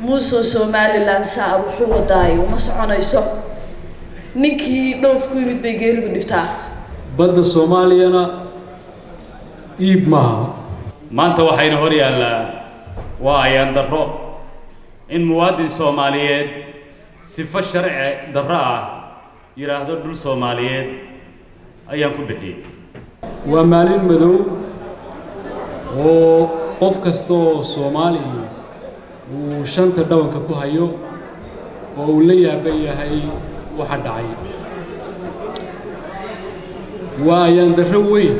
muusoo somalilan saa wuxuu wadaayo uma soconayso ninkii dhoof ku yimid bay geeridu dhibtaa badda soomaaliyana iib maaha maanta waxayna hor yaallaa waa ayaan darro in muwaadin soomaaliyeed sifo sharci darro ah yidhaahdo dhul soomaaliyeed ayaan ku bixiyey waa maalin madow oo qof kasta oo soomaali uu shanta dhabanka ku hayo oo uu la yaaban yahay waxa dhacay waa ayaan darro weyn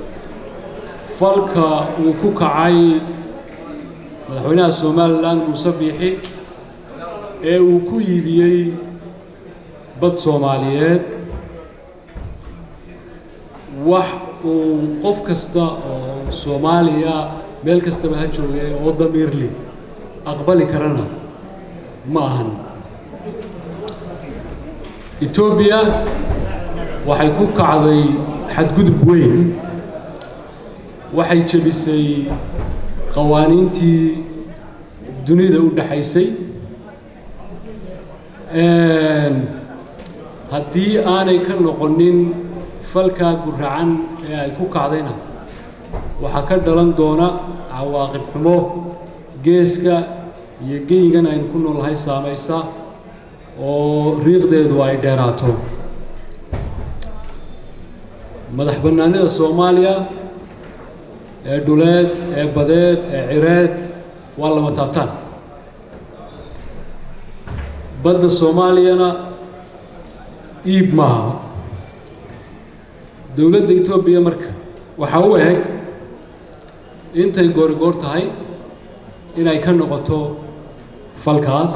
falka uu ku kacay madaxweynaha somalilan muuse biixi ee uu ku iibiyey bad soomaaliyeed wax uu qof kasta oo soomaaliya meel kastaba ha joogay oo damiirli aqbali karana ma ahan etoobiya waxay ku kacday xadgudub weyn waxay jebisay qawaaniintii dunida u dhaxaysay haddii aanay ka noqonin falkaa guracan ee ay ku kacdayna waxaa ka dhalan doona cawaaqib xumo geeska iyo geygan aynu ku noolahay saamaysa oo riiqdeedu ay dheeraato madax bannaanida soomaaliya ee dhuleed ee badeed ee cireed waa lama taabtaan badda soomaaliyana iib maaha dowladda etoobiya marka waxaa u eg intay goorigoor tahay inay ka noqoto falkaas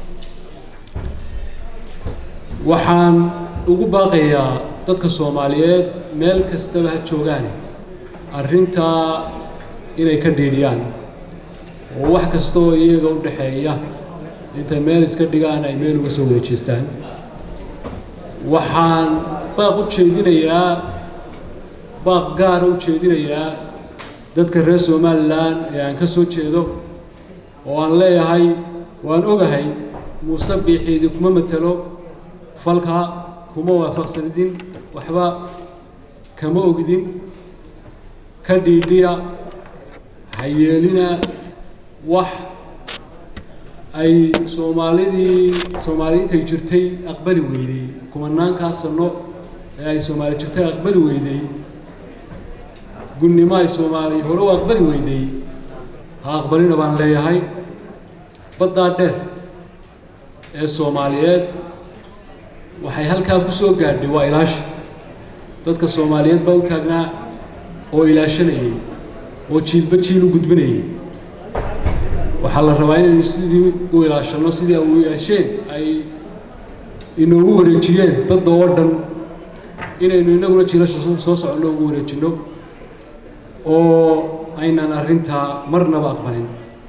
waxaan ugu baaqayaa dadka soomaaliyeed meel kastaba ha joogaan arrintaa inay ka dhiidhiyaan oo wax kasta oo iyaga u dhaxeeya intay meel iska dhigaan ay meel uga soo wada jeestaan waxaan baaq u jeedinayaa baaq gaara u jeedinayaa dadka reer somalilan ee aan ka soo jeedo oo aan leeyahay waan ogahay muuse biixiidi kuma matelo falka kuma waafaqsanidin waxba kama ogidin ka dhiidhiya ha yeelina wax ay soomaalidii soomaaliyiintay jirtay aqbali weydey kumanaankaa sano ee ay soomaali jirtay aqbali weydey gunnimo ay soomaali hore u aqbali weydey ha aqbalina baan leeyahay baddaa dheer ee soomaaliyeed waxay halkaa ku soo gaadhay waa ilaasha dadka soomaaliyeed baa u taagnaa oo ilaashanayay oo jiilba jiil u gudbinayay waxaa la rabaa inaynu sidii u ilaashanno sidii u yeesheen ay inoogu wareejiyeen badda oo dhan inaynu inaguna jiilasha soo soconno ugu wareejinno oo aynan arrintaa marnaba aqbalin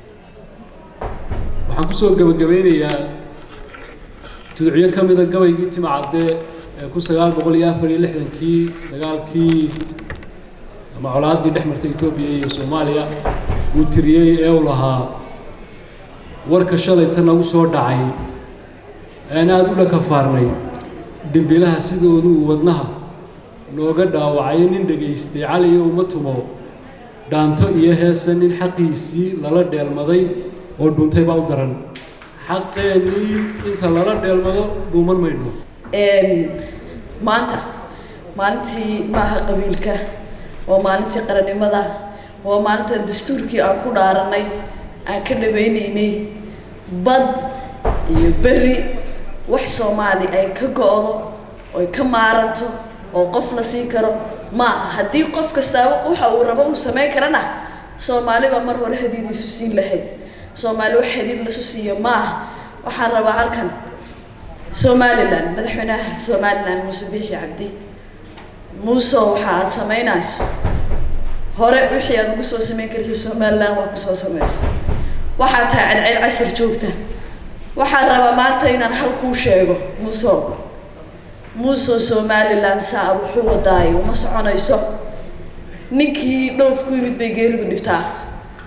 waxaan kusoo gebagabeynayaa tuducyo ka mida gabaygii tima cadde ee kun sagaal boqol iyo afar iyo lixdankii dagaalkii ama colaaddii dhex martay etoobiya iyo soomaaliya uu tiriyey ee u lahaa warka shalayta nagu soo dhacay aan aada u dhakafaarnay dembilaha sidoodu uu wadnaha nooga dhaawacay nin dhegaystay cali iyo uma tumo dhaanto iyo heese nin xaqiisii lala dheelmaday oo dhuntay baa u daran xaqeennii inta lala dheelmado dhuuman maydho maanta maalintii maaha qabiilka waa maalintii qarannimada waa maalinta dastuurkii aan ku dhaaranay aan ka dhabaynaynay bad iyo berri wax soomaali ay ka go-do oy ka maaranto oo qof la siin karo maaha haddii qof kastaaba waxa uu rabo uu samayn karana soomaaliba mar hore hadiid isu siin lahayd soomaali wax hadiid lasu siiyo maaha waxaan rabaa halkan somalilan madaxweynaha somalilan muuse biixi cabdi muuse waxa aad samaynayso hore wixii aad ugu soo samayn kartay somalilan waa kusoo samaysa waxaad tahay cadceed casir joogta waxaan rabaa maanta inaan hal kuu sheego muuse muusoo somalilan saa wuxuu wadaayo uma soconayso ninkii dhoof ku yimid bay geeridu dhibtaa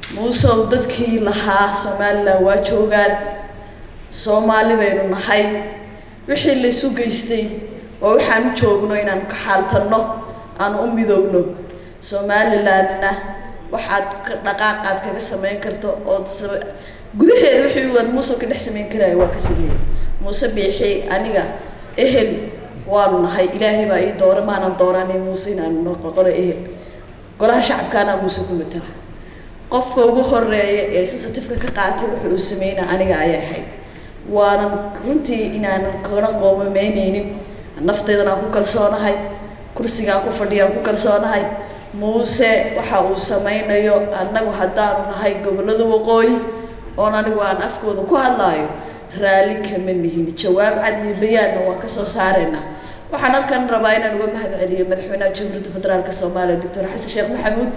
muusow dadkii lahaa somalilan waa joogaan soomaali baynu nahay wixii laysu geystay oo waxaan u joogno inaan ka xaaltanno aan u midoogno somalilandna waxaad ka dhaqaaqaad kaga samayn karto ood gudaheeda wixii waad muuse ka dhex samayn karaayo waa ka sameeyey muuse biixi aniga ehel waanu nahay ilaahay baa ii doora maanan dooranay muuse inaanu noqono ehel golaha shacabkaana muuse ku matala qofka ugu horeeya ee sensitifka ka qaatay wuxuu uu sameynaa aniga ayay ahayd waanan runtii inaanan kana qoomameyneynin nafteedana aan ku kalsoonahay kursigaan ku fadhiyaan ku kalsoonahay muuse waxa uu sameynayo annagu haddaanu nahay gobollada waqooyi oon anigu aan afkooda ku hadlaayo raalli kama nihin jawaab cad iyo bayaanna waan kasoo saareynaa waxaan halkan rabaa inaan uga mahad celiyo madaxweynaha jamhuuriyadda federaalka soomaaliya doctor xasan sheekh maxamuud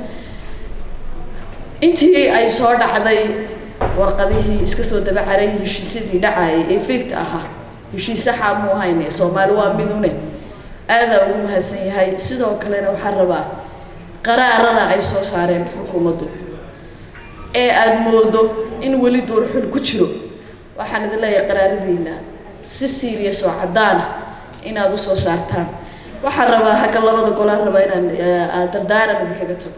intii ay soo dhacday warqadihii iska soo dabacaray heshiisyadii dhacayay ee feegta ahaa heshiis saxaa muu hayne soomaali waa midune aadaa ugu mahadsan yahay sidoo kalena waxaan rabaa qaraarada ay soo saareen xukuumaddu ee aada moodo in weli duurxul ku jiro waxaan idin leeyahay qaraaradiina si serious oo caddaana inaad usoo saartaan waxaan rabaa hagga labada golaan rabaa inaan dardaaran idinkaga tago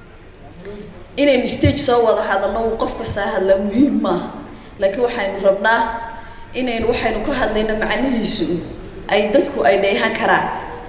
inaynu stage soo wada hadalno uu qof kastaa hadlaa muhiim maaha laakiin waxaynu rabnaa inaynu waxaynu ka hadlayno macnihiisu ay dadku ay dheehan karaan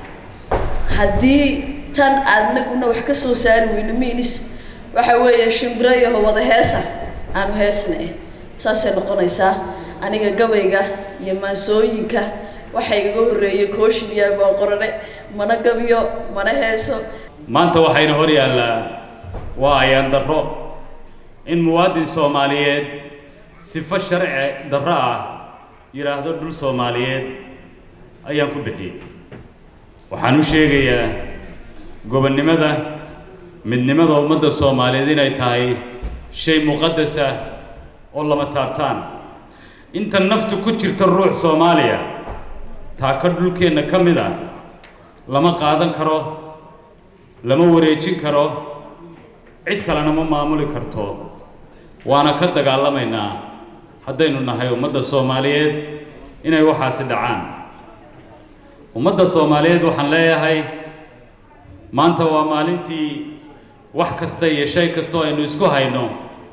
haddii tan aadnaguna wax ka soo saari weyno minis waxa weeye shimbiro yaho wada heesa aanu heesna eh saasay noqonaysaa aniga gabayga iyo maansooyinka waxa igaga horreeyey kooshin iyo abaan qorane mana gabiyo mana heeso maanta waxayna hor yaallaa waa ayaan darro in muwaadin soomaaliyeed sifo sharci darro ah yidhaahdo dhul soomaaliyeed ayaan ku bixiyey waxaan u sheegayaa gobonnimada midnimada ummadda soomaaliyeed inay tahay shay muqadas ah oo lama taabtaan inta naftu ku jirta ruux soomaaliya taaka dhulkeenna ka mid ah lama qaadan karo lama wareejin karo cid kalena ma maamuli karto waana ka dagaalamaynaa haddaynu nahay ummadda soomaaliyeed inay waxaasi dhacaan ummadda soomaaliyeed waxaan leeyahay maanta waa maalintii wax kasta iyo shay kastoo aynu isku hayno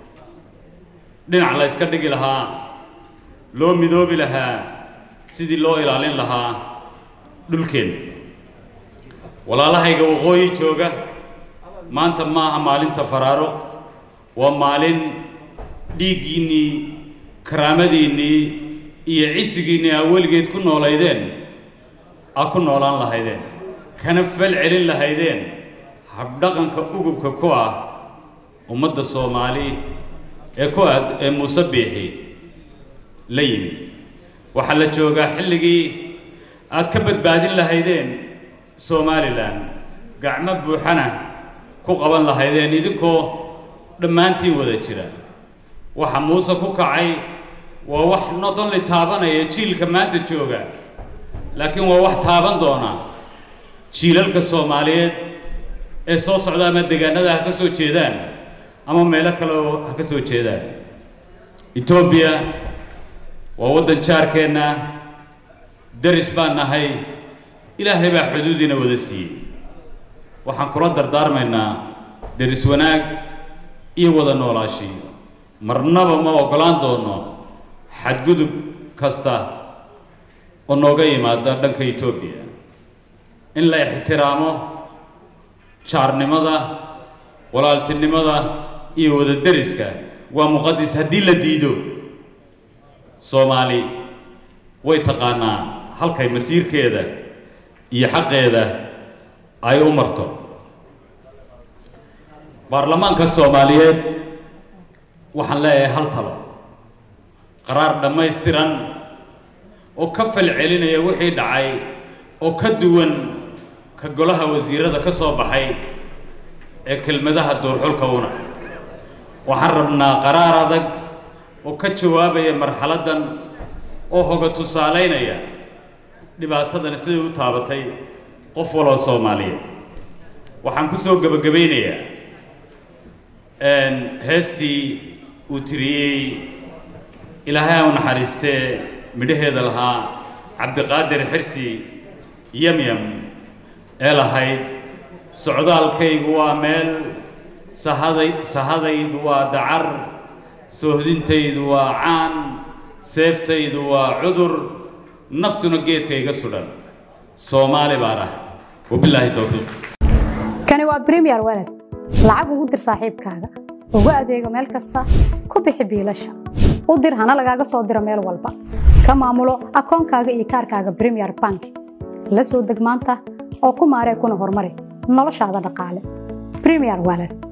dhinac la yska dhigi lahaa loo midoobi lahaa sidii loo ilaalin lahaa dhulkeen walaalahayga waqooyi jooga maanta ma aha maalinta faraaro waa maalin dhiiggiinnii karaamadiinnii iyo cisigiinnii aa weligeed ku noolaydeen aa ku noolaan lahaydeen kana fal celin lahaydeen habdhaqanka ugubka ku ah ummadda soomaali ee ku aad ee muuse biixi la yimi waxaa la joogaa xilligii aad ka badbaadin lahaydeen somalilan gacmo buuxana ku qaban lahaydeen idinkoo dhammaantiin wada jira waxa muuse ku kacay waa wax not only taabanaya jiilka maanta jooga laakiin waa wax taaban doona jiilalka soomaaliyeed ee soo socda ama deegaanada ha ka soo jeedaan ama meelo kale oo ha ka soo jeedaan etoobiya waa waddan jaarkeenna deris baan nahay ilaahay baa xuduudiina wada siiyey waxaan kula dardaarmaynaa deris wanaag iyo wada noolaashii marnaba ma oggolaan doono xadgudub kasta oo nooga yimaada dhanka etoobiya in la ixtiraamo jaarnimada walaaltinimada iyo wada deriska waa muqadis haddii la diido soomaali way taqaanaa halkay masiirkeeda iyo xaqeeda ay u marto baarlamaanka soomaaliyeed waxaan leeyahay hal talo qaraar dhammaystiran oo ka fal celinaya wixii dhacay oo ka duwan ka golaha wasiirada ka soo baxay ee kelmadaha duurxulka una waxaan rabnaa qaraar adag oo ka jawaabaya marxaladdan oo hoga tusaalaynaya dhibaatadani siday u taabatay qof waloo soomaaliyeed waxaan ku soo gebagabaynayaa heestii uu tiriyey ilaahay u naxariistee midhaheeda lahaa cabdiqaadir xirsi yamyam ee lahayd socdaalkaygu waa meel sahaday sahadaydu waa dacar soohdintaydu waa caan seeftaydu waa cudur naftuna geedka iga sudhan soomaali baan ah wabilaahi towfiiq kani waa bremiyer walad lacag ugu dir saaxiibkaaga ugu adeego meel kasta ku bixi biilasha u dir hana lagaaga soo diro meel walba ka maamulo akoonkaaga iyo kaarkaaga bremiyer bank la soo deg maanta oo ku maaree kuna horumari noloshaada dhaqaale bremiyer walad